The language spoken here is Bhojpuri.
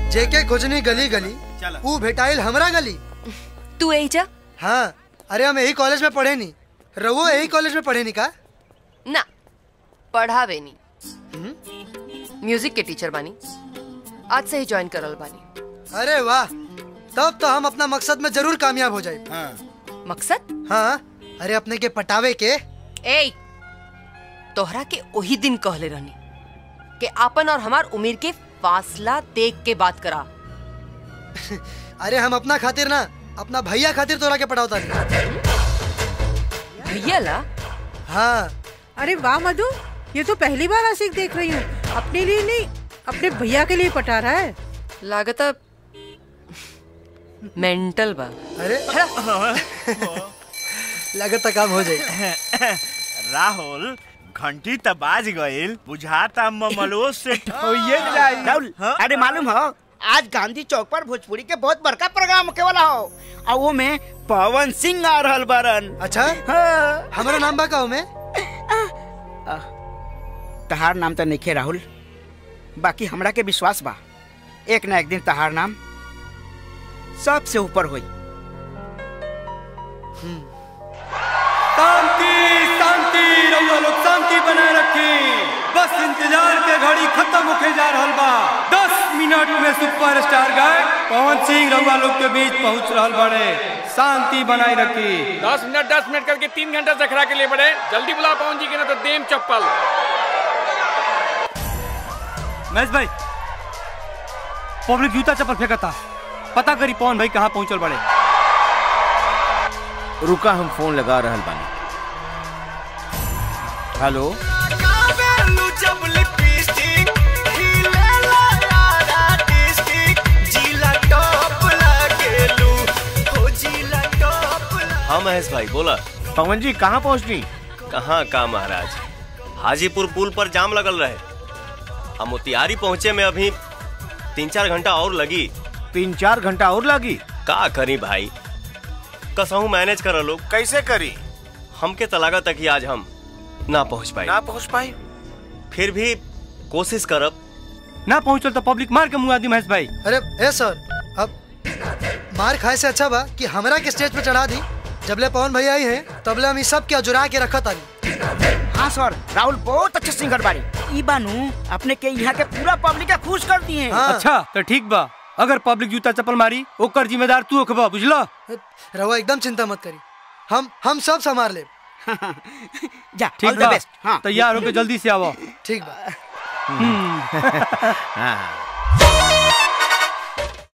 जेके खोजनी गली गली चला। ऊ भेटाइल हमरा गली तू यही जा हाँ अरे हम यही कॉलेज में पढ़े नी रवो यही कॉलेज में पढ़े नी का ना पढ़ावे नहीं म्यूजिक के टीचर बानी आज से ही ज्वाइन करल बानी अरे वाह तब तो हम अपना मकसद में जरूर कामयाब हो जाए हाँ मकसद हाँ अरे अपने के पटावे के ए तोहरा के वही दिन कहले रहनी कि आपन और हमार उम्र के फासला देख के बात करा अरे हम अपना खातिर ना अपना भैया खातिर तोरा के पटावता नहीं भैया ला हाँ अरे वाह मधु ये तो पहली बार आशिक देख रही हूँ अपने लिए नहीं अपने भैया के लिए पटा रहा है लागता मेंटल बा अरे लगता काम हो जाए राहुल घंटी त बाज गईल बुझाता ममलो से ठोइये जाई राहुल हाँ? अरे मालूम हो आज गांधी चौक पर भोजपुरी के बहुत बड़का प्रोग्राम होके वाला हो और वो में पवन सिंह आ रहल बरन अच्छा हाँ। हमारा नाम बा का में तहार नाम तो नहीं राहुल बाकी हमरा के विश्वास बा एक ना एक दिन तहार नाम सबसे ऊपर होई शांति शांति रउआ लोग शांति बनाए रखी बस इंतजार के घड़ी खत्म होके जा रहल बा दस मिनट में सुपरस्टार गायक पवन सिंह रउआ लोग के बीच पहुंच रहल बड़े शांति बनाए रखी दस मिनट दस मिनट करके तीन घंटा से खड़ा के लिए बड़े जल्दी बुला पवन जी के ना तो देम चप्पल महेश भाई पब्लिक जूता चप्पल फेंकता पता करी पवन भाई कहाँ पहुंचल बड़े रुका हम फोन लगा रहल बानी हेलो हाँ महेश भाई बोला पवन जी कहाँ पहुँचनी कहाँ का महाराज हाजीपुर पुल पर जाम लगल रहे हम मोतिहारी पहुँचे में अभी तीन चार घंटा और लगी तीन चार घंटा और लगी का करी भाई कसहू मैनेज कर लोग कैसे करी हमके तलागा तक ही आज हम ना पहुँच पाए ना पहुँच पाई फिर भी कोशिश करब ना पहुंचल तो पब्लिक मार के मुंह आदि महेश भाई अरे ए सर अब मार खाए से अच्छा बा कि हमरा के स्टेज पे चढ़ा दी जबले पवन भैया आई हैं तबले हम ई सब के अजुरा के रखा तानी हाँ सर राहुल बहुत अच्छे सिंगर बाड़ी ई बानू अपने के यहाँ के पूरा पब्लिक के खुश कर दिए हाँ अच्छा तो ठीक बा अगर पब्लिक जूता चप्पल मारी ओकर जिम्मेदार तू होखबा बुझलो रहुआ एकदम चिंता मत करी हम हम सब संभाल ले जा ठीक ऑल द बा बेस्ट हाँ तैयार होके जल्दी से आवो ठीक बा हाँ